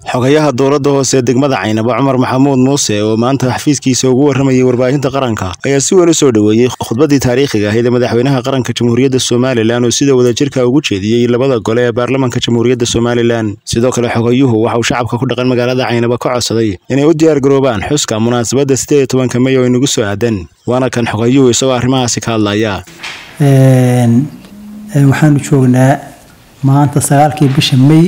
xogayaha dowladda hoose ee degmada caynabo cumar maxamuud muuse oo maanta xafiiskiisa ugu warramayay warbaahinta qaranka ayaa si weyn u soo dhoweeyey khudbadii taariikhiga ahayd ee madaxweynaha qaranka jamhuuriyadda somalilan oo sida wadajirka ugu jeediyey labada gole ee baarlamanka jamhuuriyadda somalilan sidoo kale xogayuhu waxa uu shacabka ku dhaqan magaalada caynabo ka codsaday inay u diyaargaroobaan xuska munaasabadda sideed iyo tobanka mey oo inagu soo aadan waana kan xogayuhu isagoo arrimahaasi ka hadlaya waxaanu joognaa maanta sagaalkii bisha may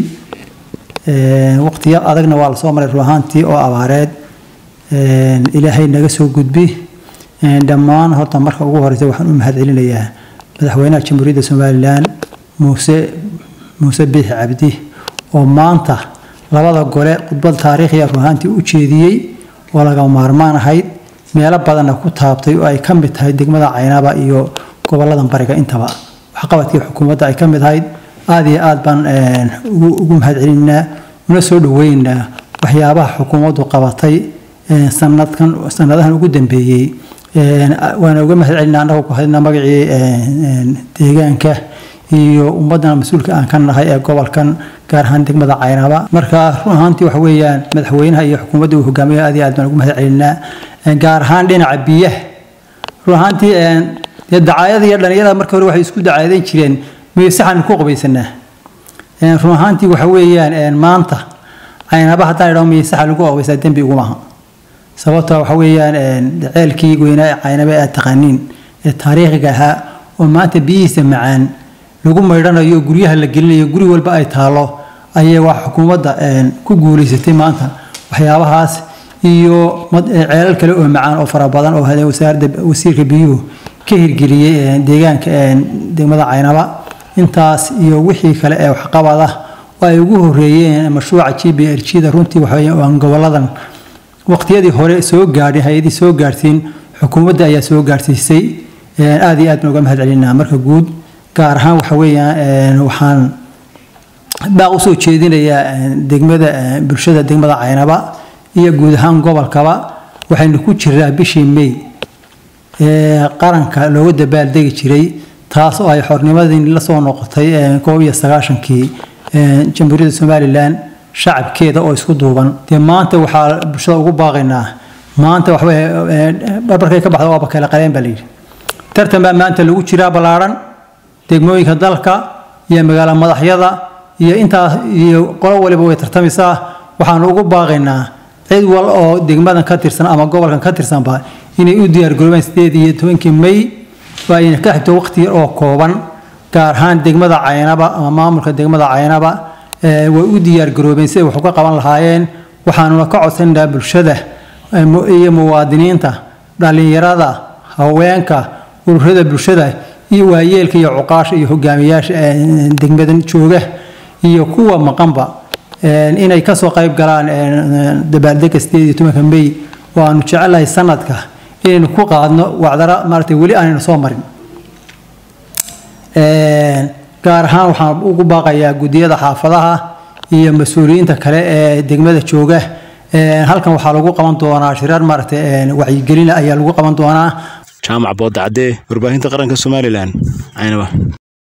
waqtiya adagna waa lasoo maray ruahaantii oo abaareed ilaahay naga soo gudbi dhammaan horta marka ugu horeysa waxaan u mahad celinayaa madaxweynaha jamhuuriyadda somalilan muuse muuse biixi cabdi oo maanta labada gole khudbad taariikhiya ruahaantii u jeediyey oo laga maarmaan ahayd meelo badanna ku taabtay oo ay ka mid tahay degmada caynaba iyo gobolladan bariga intaba waxqabadkii xukuumadda ay ka mid ahayd aada iyo aad baan ugu mahad celinaa una soo dhaweynaynaa waxyaabaha xukuumaddu qabatay sanadkan sanadahan ugu dambeeyey waana uga mahad celinaa annagu ku hadlina magacii deegaanka iyo ummaddan mas-uulka aan ka nahay ee gobolkan gaar ahaan degmada caynaba marka run ahaantii waxa weeyaan madaxweynaha iyo xukuumadda uu hogaamiya aad iyo aad baan ugu mahad celinaa gaar ahaan dhinaca biyaha run ahaantii dee dacaayada iyo dhalinyarada marka hore waxay isku dacaadan jireen misaxaan ku qabaysanaa run ahaantii waxa weeyaan maanta caynaba haddaan idhaho misaxa lagu qabaysaa dembi iguma aha sababta waxa weeyaan ceelkii weynaa ee caynaba aad taqaaniin ee taariikhiga ahaa oo maanta biyihiisa macaan lagu maydhanayo guryaha la gelinayo guri walba ay taalo ayay wax xukuumadda ku guulaysatay maanta waxyaabahaas iyo ceelal kale oo macaan oo fara badan oo wasaaradda wasiirka biyuhu ka hirgeliyey deegaanka degmada caynaba intaas iyo wixii kale ee waxqabada oo ay ugu horeeyeen mashruuca g b r g da runtii waxaan goboladan waqtiyadii hore soo gaadhay hay-adii soo gaadhsiin xukuumadda ayaa soo gaadhsiisay aad iyo aad baan uga mahad celinaa marka guud gaar ahaan waxa weeyaan waxaan baaq usoo jeedinayaa degmada bulshada degmada caynaba iyo guud ahaan gobolkaba waxaynu ku jiraa bishii may ee qaranka looga dabaaldegi jiray taas oo ay xornimadii la soo noqotay koob iyo sagaashankii jamhuuriyadda somalilan shacabkeeda oo isku duuban dee maanta waxaa bulshada ugu baaqaynaa maanta waxba barbarkay ka baxda waaba kale qaleen baa layidhi tartan baa maanta lagu jiraa ballaadhan degmooyinka dalka iyo magaalo madaxyada iyo intaas iyo qolo waliba way tartamaysaa waxaanu ugu baaqaynaa cid wal oo degmadan ka tirsan ama gobolkan ka tirsanba inay u diyaargaroobaan sideed iyo tobankii may oo ayna ka xigto waqti yar oo kooban gaar ahaan degmada caynaba ama maamulka degmada caynaba way u diyaargaroobeen siday wax uga qaban lahaayeen waxaanuna ka codsanaynaa bulshada iyo muwaadiniinta dhallinyarada haweenka ururada bulshada iyo waayeelka iyo cuqaasha iyo hogaamiyaasha degmadan jooga iyo kuwa maqanba inay kasoo qayb galaan dabaaldega sideed iyo tobanka may oo aanu jecelahay sanadka inaynu ku qaadno wacdara maaragtay weli aanaynu soo marin gaar ahaan waxaan ugu baaqayaa guddiyada xaafadaha iyo mas-uuliyiinta kale ee degmada jooga halkan waxaa lagu qaban doonaa shirar maaragtay wacyigelina ayaa lagu qaban doonaa jaamac boodacadee warbaahinta qaranka somalilan caynaba